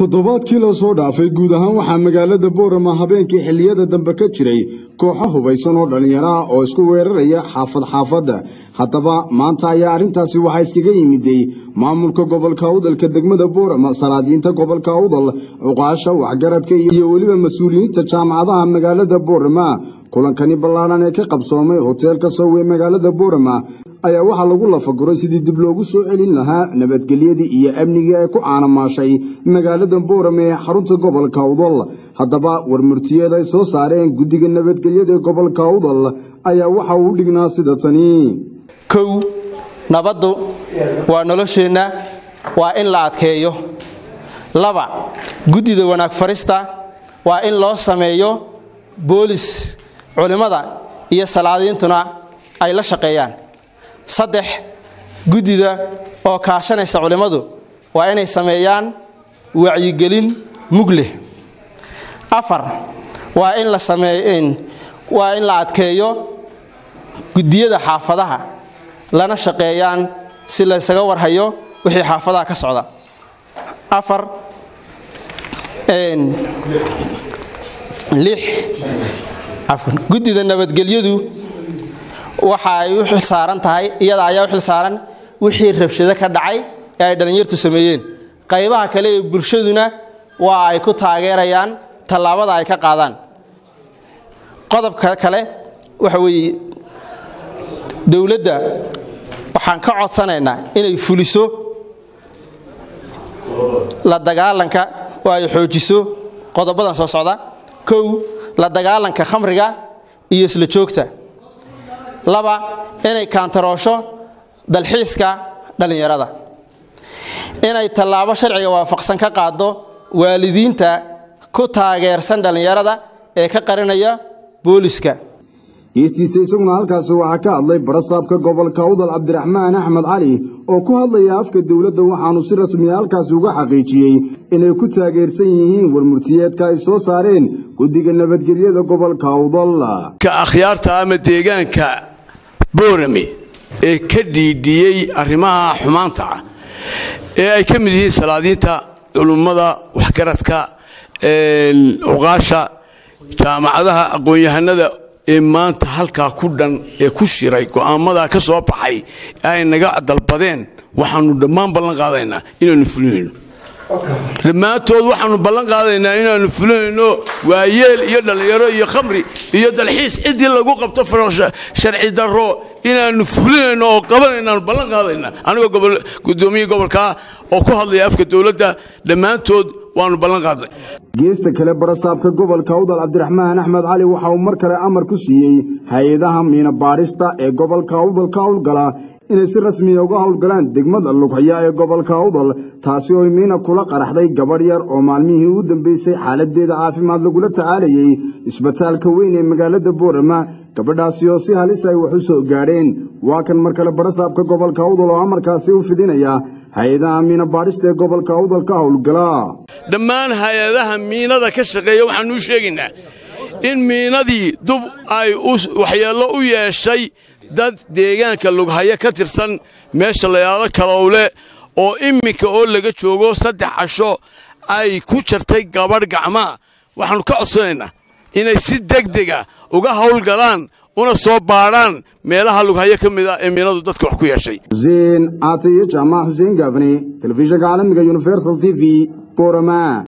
toddobaadkii la soo dhaafay guud ahaan waxaa magaalada boorama habeenkii xilliyada dambe ka jiray kooxo hubaysan oo dhallinyaro ah oo isku weeraraya xaafad xaafadda haddaba maanta ayaa arrintaasi waxaa iskaga yimiday maamulka gobolka awdalka degmada boorama salaadiinta gobolka awdal cuqaasha waxgaradka iyo weliba mas-uuliyiinta jaamacadaha magaalada boorama kulankani ballaadhan ee ka qabsoomay hoteelka sow ee magaalada boorama ayaa waxaa lagu lafaguray sidii dib loogu soo celin lahaa nabadgelyadii iyo amnigii ay ku caanamaashay magaalada boorama ee xarunta gobolka awdal haddaba warmurtiyeed ay soo saareen guddiga nabadgelyada ee gobolka awdal ayaa waxa uu dhignaa sida tani kow nabaddu waa nolosheenna waa in la adkeeyo laba guddida wanaag farista waa in loo sameeyo boolis culimmada iyo salaadiintuna ay la shaqeeyaan saddex guddida oo kaashanaysa culimmadu waa inay sameeyaan wacyigelin mug leh afar waa in la sameey waa in la adkeeyo guddiyada xaafadaha lana shaqeeyaan si laysaga warhayo wixii xaafadaha ka socda afar lix guddida nabadgelyadu waxa ay u xilsaaran tahay iyada ayaa u xilsaaran wixii rabshado ka dhacay ee ay dhallinyartu sameeyeen qaybaha kale ee bulshaduna waa ay ku taageerayaan tallaabada ay ka qaadaan qodobka kale waxa weeye dowladda waxaan ka codsanaynaa inay fuliso la dagaalanka oo ay xoojiso qodobadan soo socda kow la dagaalanka khamriga iyo isla joogta laba inay kaantaroosho dalxiiska dhallinyarada inay tallaabo sharciga waafaqsan ka qaado waalidiinta ku taageersan dhallinyarada ee ka qarinaya booliska geestiisa isaguna halkaasi waxaa ka hadlay barasaabka gobolka awdal cabdiraxmaan axmed cali oo ku hadlaya afka dowladda waxaanu si rasmiya halkaasi uga xaqiijiyey inay ku taageersan yihiin warmurtiyeedka ay soo saareen guddiga nabadgelyada gobolka awdal ka akhyaarta ama deegaanka boorame ee ka dhiidhiyey arrimaha xumaanta ah ee ay ka mid yihiin salaadiinta culummada waxgaradka cuqaasha jaamacadaha aqoon-yahanada ee maanta halkaa ku dhan ee ku shiray go'aamadaa ka soo baxay ay naga dalbadeen waxaanu dhammaan ballan qaadaynaa inaanu fulinayno dhammaantood waxaanu ballan qaadaynaa inaanu fulinayno waayeel iyo dhallinyaro iyo khamri iyo dalxiis ciddii lagu qabto sharci darro inaanu fulinayno oo qabanaynaanu ballan qaadaynaa anigoo gudoomiye gobolkaa oo ku hadlaya afka dowladda dhammaantood waanu ballan qaadnay geesta kale barasaabka gobolka awdal cabdiraxmaan axmed cali waxa uu mar kale amar ku siiyey hay-adaha miina baadhista ee gobolka awdal ka howlgala inay si rasmiya uga howlgalaan degmada lughaya ee gobolka awdal taasi oo miina kula qaraxday gabadh yar oo maalmihii u dambeysay xaaladeeda caafimaad lagula tacaalayey isbitaalka weyn ee magaalada boorama gabadhaasi oo si halis ay wax u soo gaadheen waa kan mar kale barasaabka gobolka awdal oo amarkaasi u fidinaya hay-adaha miina baadhista ee gobolka awdal ka howlgala dhammaan hay-adaha miinada ka shaqeeya waxaanuu sheegaynaa in miinadii dub ay waxyeello u yeeshay dad deegaanka lughayo ka tirsan meesha layaado kalowle oo imminka oo laga joogo saddex casho ay ku jartay gabadh gacmaa waxaannu ka codsanaynaa inay si degdega uga howlgalaan una soo baadhaan meelaha lughayo ka mid a ee miinadu dadka wax ku yeeshay xuseen aatayo jaamac xuseen gaafne telefishinka caalamiga universal t v borama